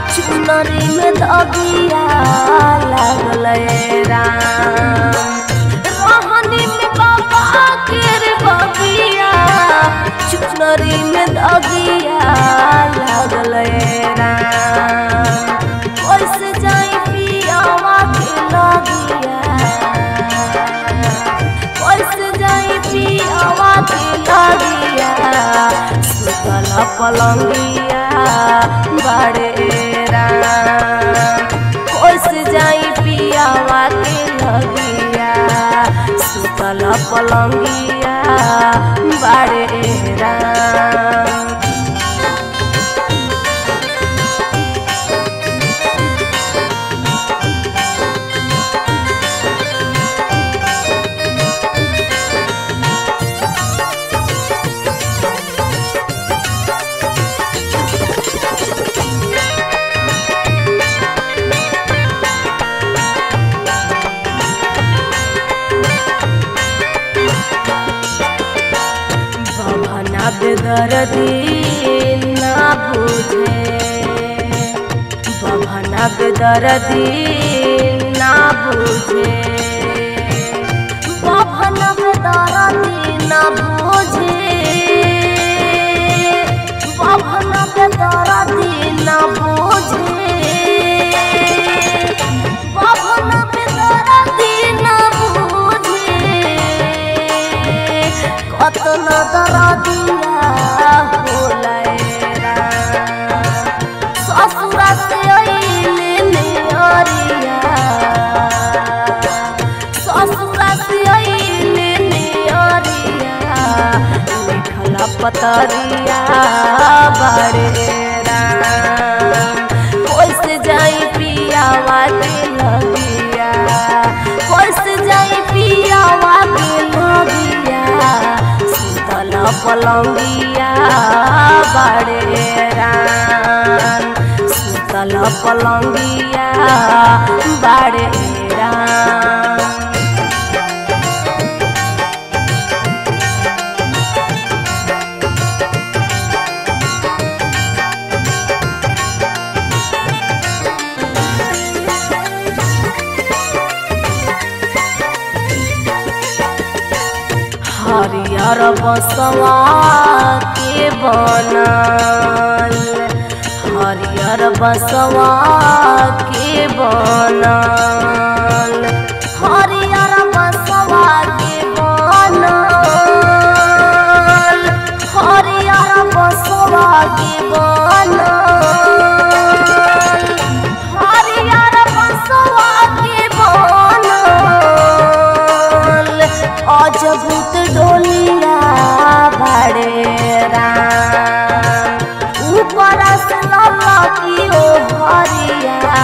चुनरी में दबिया लागल राम रोहनी में बाबा के रे बबिया चुनरी में दबिया लागल राम कैसे जाई पियावा के लगिया कैसे जाई पियावा के लगिया सुतल पलंगिया बड़े राम कैसे जाई पियावा के लगिया सुतल पलंगिया बड़े राम भवना बेदर्दी ना बुझे भवना बेदर्दी ना बुझे भवना बेदर्दी ना बुझे भवना बेदर्दी ना बुझे भवना बेदर्दी ना बुझे কতন দরদিয়া হোলায়রা সসুরাতে আইলে নেয়ারিয়া সসুরাতে আইলে নেয়ারিয়া লিখলা পতরিয়া বাড়েরা कैसे जाई पियावा के लगिया कैसे जाई पियावा के लगिया शीतल पलंगिया बड़े रान शीतल पलंगिया बड़े रान हरियर बसवा के बनल हरियर बसवा के बनल हरियर बसवा के बनल हरियर बसवा के बनल हरियर बसवा के बनल अजभूत डोलिया बड़े राम ऊपर से ललकी ओ हरिया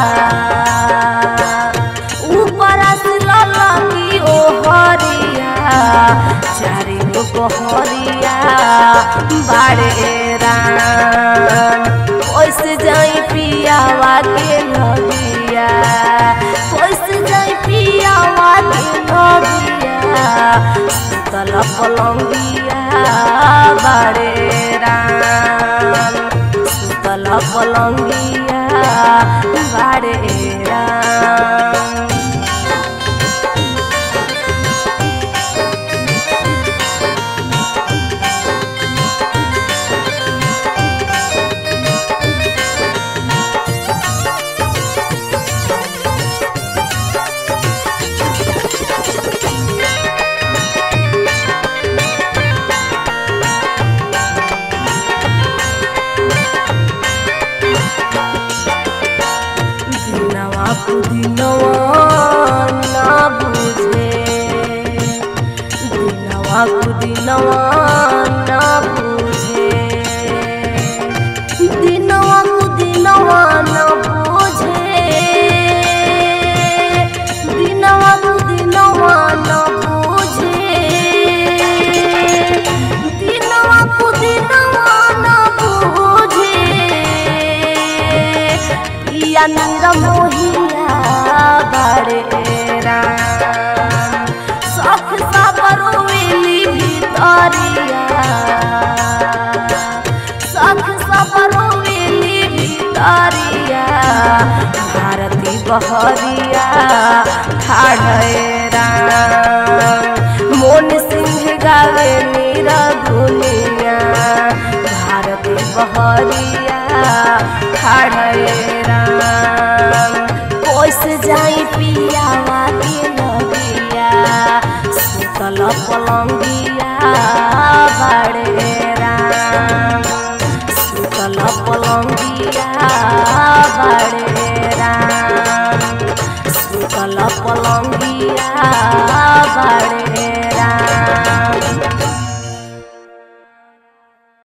ऊपर से ललकी ओ हरिया चारि गो हरिया बड़े राम कैसे जाई पियावा के लगिया कैसे जाई पियावा के लगिया शीतल पलंगिया बड़े राम शीतल पलंगिया बड़े राम दिनवा कुदिनवा ना बुझे दिनवा कुदिनवा ना बुझे दिनवा कुदिनवा ना बुझे दिनवा कुदिनवा ना बुझे दिनवा कुदिनवा ना बुझे पिया नीरा मोहिया बड़े राम सख सबरोली भितरिया सख सबरोली भितरिया बहरिया ठाढ़े राम मोन सिंह गावे नीरा दुनिया भारती बहरिया ठाढ़े राम कोस जाई पियावा के नदिया सुतल पलंगिया बाड़े राम सुतल पलंगिया बाड़े राम सुतल पलंगिया बाड़े राम